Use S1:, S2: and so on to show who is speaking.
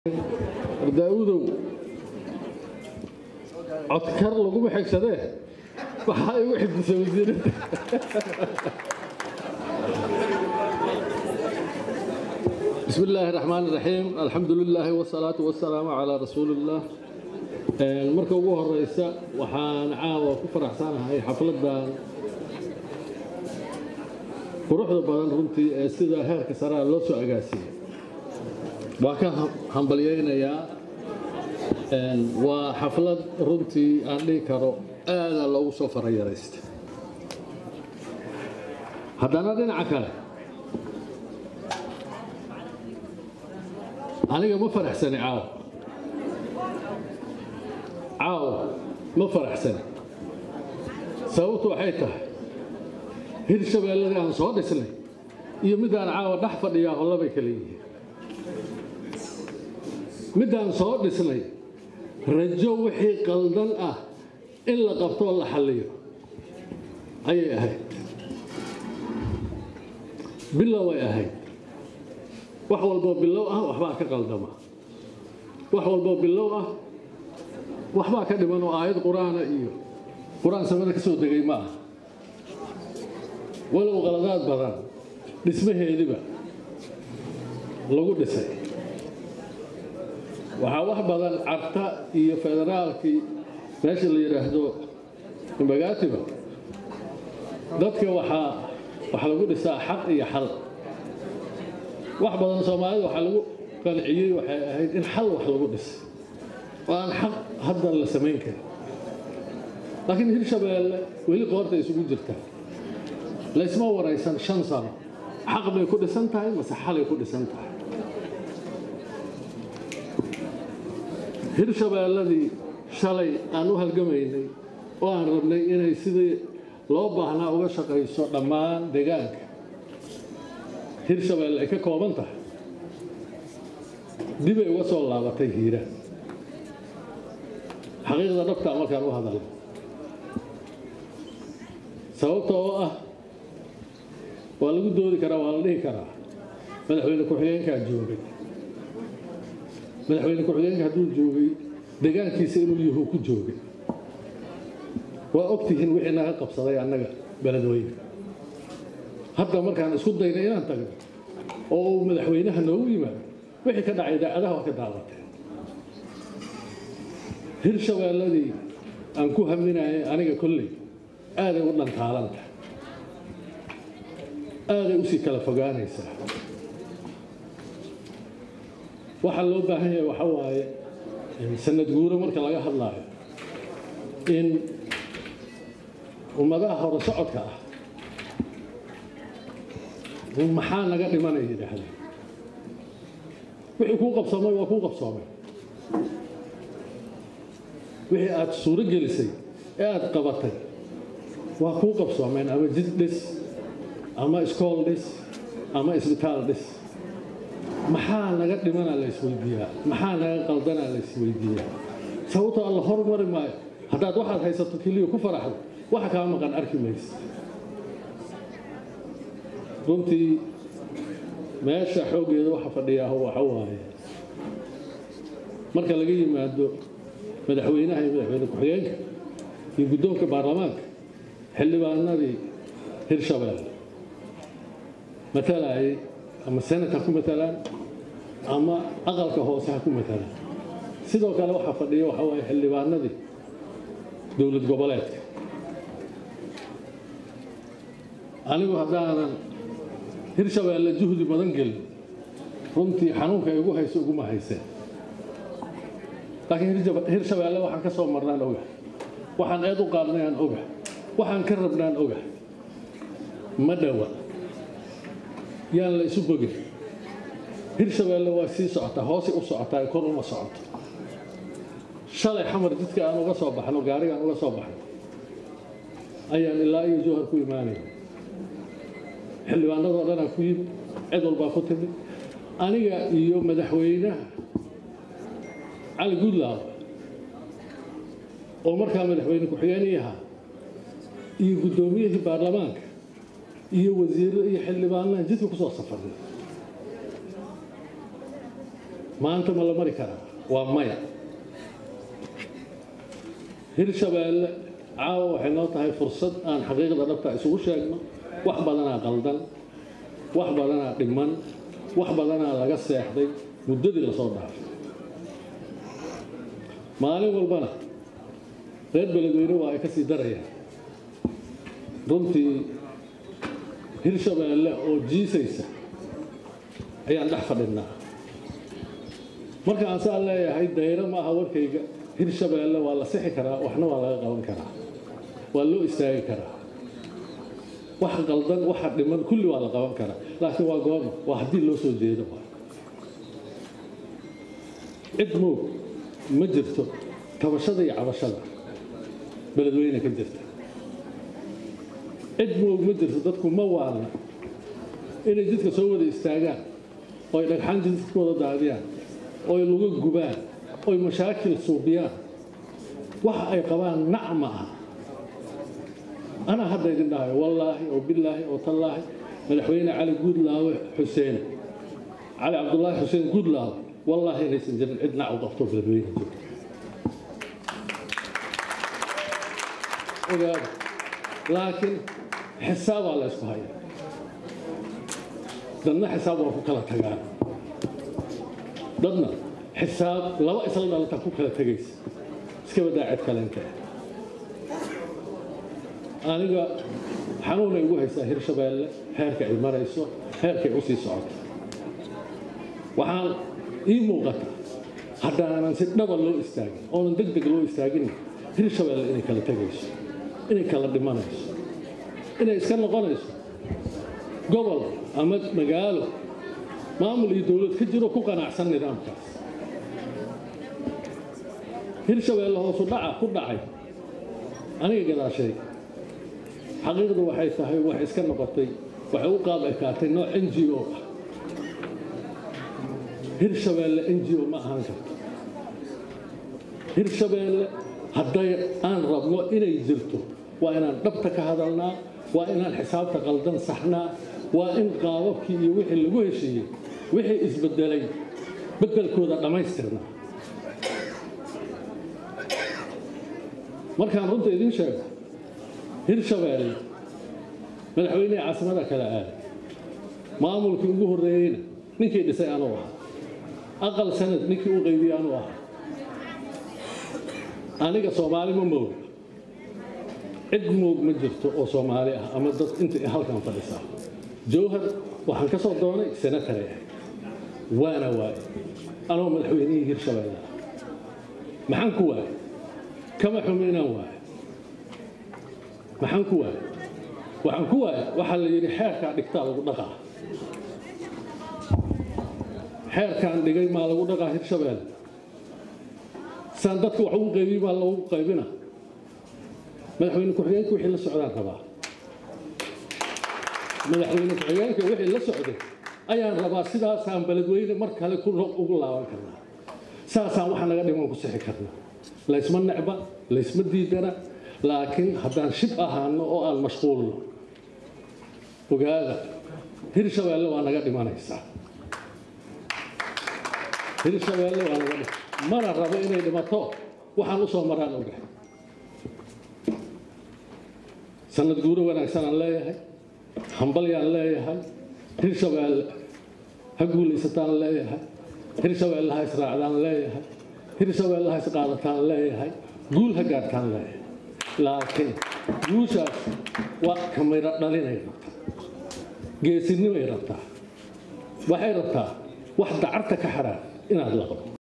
S1: daaudow codkar laguma xigsadee waxaa igu xifdisa wasiiradda bismi illaahi raxmaan iraxiim alxamdu lilaahi wasalaatu wasalaamu calaa rasuulillaah marka ugu horeysa waxaan caawa ku faraxsanahay xafladdan quruxda badan runtii ee sida heerka saraa loo soo agaasiyey waa ka hambalyaynayaa waa xaflad runtii aan dhihi karo aada loogu soo farayaraysta haddana dhinaca kale aniga ma faraxsani caaw caaw ma faraxsani sababtu waxay tahay hir shabeelladii aan soo dhisnay iyo midaan caawa dhex fadhiyaa hollabay kala yihiin midaan soo dhisnay rajo wixii qaldan ah in la qabtoo la xalliyo ayay ahayd bilow ay ahayd wax walboo bilow ah waxbaa ka qaldama wax walboo bilow ah waxbaa ka dhiman oo aayad qur-aana iyo qur-aan samada ka soo degay ma ah walow qaladaad badan dhismaheediba lagu dhisay waxaa wax badan carta iyo federaalkii meesha la yidhaahdo imbagaatiba dadka waxaa waxaa lagu dhisaa xaq iyo xal wax badan soomaalida waxaa lagu qanciyey waxay ahayd in xal wax lagu dhisay oo aan xaq hadda la samayn karin laakiin hirshabeelle weli qoorta isugu jirta laysma waraysan shan sano xaq bay ku dhisan tahay mase xalay ku dhisan tahay hirshabeelladii shalay aan u halgamaynay oo aan rabnay inay sidii loo baahnaa uga shaqayso dhammaan deegaanka hirshabeelle ay ka kooban tahay dibay uga soo laabatay hiiraan xaqiiqda dhabtaa markaan u hadalay sababta oo ah waa lagu doodi karaa waa la dhihi karaa madaxweyne ku-xigeenkaa joogay madaxweyne ku-xigeenka hadduu joogay deegaankiisa inuu yuhu ku joogay waa ogtihiin wixii naga qabsaday annaga beledweyne hadda markaan isku daynay inaan tagno oo uu madaxweynaha noogu yimaado wixii ka dhacay idaacadaha waa ka daawateen hirshabeelladii aan ku haminayay aniga kolley aaday u dhantaalanta aaday usii kala fogaanaysaa waxaa loo baahan yahay waxa waaye sanad guuro marka laga hadlaayo in ummadaha hore socodka ah maxaa naga dhimanaya yidhaahdeen wixii kuu qabsoomay waa kuu qabsoomay wixii aad suuro gelisay ee aad qabatay waa kuu qabsoomeen ama jid dhis ama iskool dhis ama isbitaal dhis maxaa naga dhimanaa la isweydiiyaa maxaa naga qaldanaa la isweydiiyaa sababtoo alla hormari maayo haddaad waxaad haysato keliya ku faraxdo waxa kaa maqan arki maysa runtii meesha xooggeeda waxa fadhiyaa waxa waaye marka laga yimaado madaxweynaha iyo madaxweyne ku-xigeenka iyo guddoonka baarlamaanka xildhibaanadii hirshabeelle matalayay ama senat ha ku matalaan ama aqalka hoose ha ku matalaan sidoo kale waxaa fadhiya waxaa waaye xildhibaanadii dowlad goboleedka anigu haddaanan hirshabeelle juhdi badan gelin runtii xanuunka ay ugu hayso uguma hayseen laakiin hirshabeelle waxaan ka soo marnaan oga waxaan eed u qaadnay aan oga waxaan ka rabnaan oga ma dhowa yaan la isu bogin hirshabeelle waa sii socotaa hoosay u socotaa kor uma socoto shalay xamar jidka aan uga soo baxno gaarigaan uga soo baxno ayaan ilaa iyo jowhar ku imaanaya xildhibaanadoo dhanaa ku yimid cid walbaa ku timid aniga iyo madaxweynaha cali guudlaab oo markaa madaxweyne ku-xigeenii ahaa iyo guddoomiyihii baarlamaanka iyo wasiirro iyo xildhibaanaan jidka ku soo safarnay maanta ma la mari karaa waa maya hirshabeelle caawa waxay noo tahay fursad aan xaqiiqda dhabta isugu sheegno wax badanaa qaldan wax badanaa dhiman wax badanaa laga seexday muddadii lasoo dhaafay maalin walbana reer beledweyne waa ay ka sii darayaan runtii hirshabeelle oo jiisaysa ayaan dhex fadhinnaa marka aan saa leeyahay dayro ma aha warkayga hirshabeelle waa la sixi karaa waxna waa laga qaban karaa waa loo istaagi karaa wax qaldan waxa dhiman kulli waa la qaban karaa laakiin waa goorma waa haddii loo soo jeedo cid moog ma jirto tabashada iyo cabashada beledweyne ka jirta cid moog ma jirto dadku ma waana inay jidka soo wada istaagaan oo ay dhagxaan jidka wada daadiyaan oo ay luga gubaan oo ay mashaakil suubiyaan waxa ay qabaan nac ma aha anaa hadda idin dhahayo wallaahi oo bilaahi oo tallaahi madaxweyne cali guudlaawe xuseen cali cabdulaahi xuseen guudlaawe wallaahi inaysan jirin cid nac u qabto beledweyne jirto ogaada laakiin xisaabaa la ysku haya dadna xisaab waa ku kala tagaan dadna xisaab laba isla dhalata ku kala tegaysa iska badaa cid kalente aniga xanuunay ugu haysaa hirshabeelle heerka ay marayso heerkay u sii socoto waxaan ii muuqata haddaanan si dhaba loo istaagin oonan deg deg loo istaagin hirshabeelle inay kala tegayso inay kala dhimanayso inay iska noqonayso gobol ama magaalo maamul iyo dowlad ka jiro ku qanacsan nidaamkaas hirshabeelle hoosu dhaca ku dhacay aniga gadaashay xaqiiqdu waxay tahay waxay iska noqotay waxay u qaab ekaatay nooc n g o ah hirshabeelle n g o ma ahaan karto hirshabeelle hadday aan rabno inay jirto waa inaan dhabta ka hadalnaa waa inaan xisaabta qaldan saxnaa waa in qaababkii iyo wixii lagu heshiiyey wixii isbedelay beddelkooda dhammaystirnaa markaan runta idiin sheego hirshabeelle madaxweynihii caasimada kale aaday maamulkii ugu horreeyeyna ninkii dhisay anuu ahaa aqal sanad ninkii u qaybiyey anuu ahaa aniga soomaali ma mooga cid moog ma jirto oo soomaali ah ama dad inta halkan fadhisaa jowhar waxaan ka soo doonay senatary ah waana waaye anoo madaxweynihii hirshabeelle ah maxaan ku waaye kama xumi inaan waaye maxaan ku waaye waxaan ku waaye waxaa la yidhi xeerkaa dhigtaa lagu dhaqaa xeerkaan dhigay maa lagu dhaqaa hirshabeelle saan dadka wax ugu qaybiy baa lagu qaybina madaxweyne ku-xigeenka wixii la socdaan rabaa madaxweyne ku-xigeenka wixii la socday ayaan rabaa sidaasaan beledweyne mar kale ugu laaban karnaa saasaan waxa naga dhiman ku sixi karnaa laysma necba laysma diidana laakiin haddaan shib ahaano oo aan mashquulno ogaada hirshabeelle waa naga dhimanaysaa hirshabeelle waa naga dhima mana rabo inay dhimato waxaan u soo maraan ogahay sanad guuro wanaagsan aan leeyahay hambalyaan leeyahay hirshabeelle ha guulaysataan leeyahay hirshabeelle ha israacdaan leeyahay hirshabeelle ha isqaadataan leeyahay guul ha gaartaan leeyahay laakiin guushaas waa kamira dhalinay rabtaa geesinimay rabtaa waxay rabtaa wax dacarta ka xadhaan inaad laqdo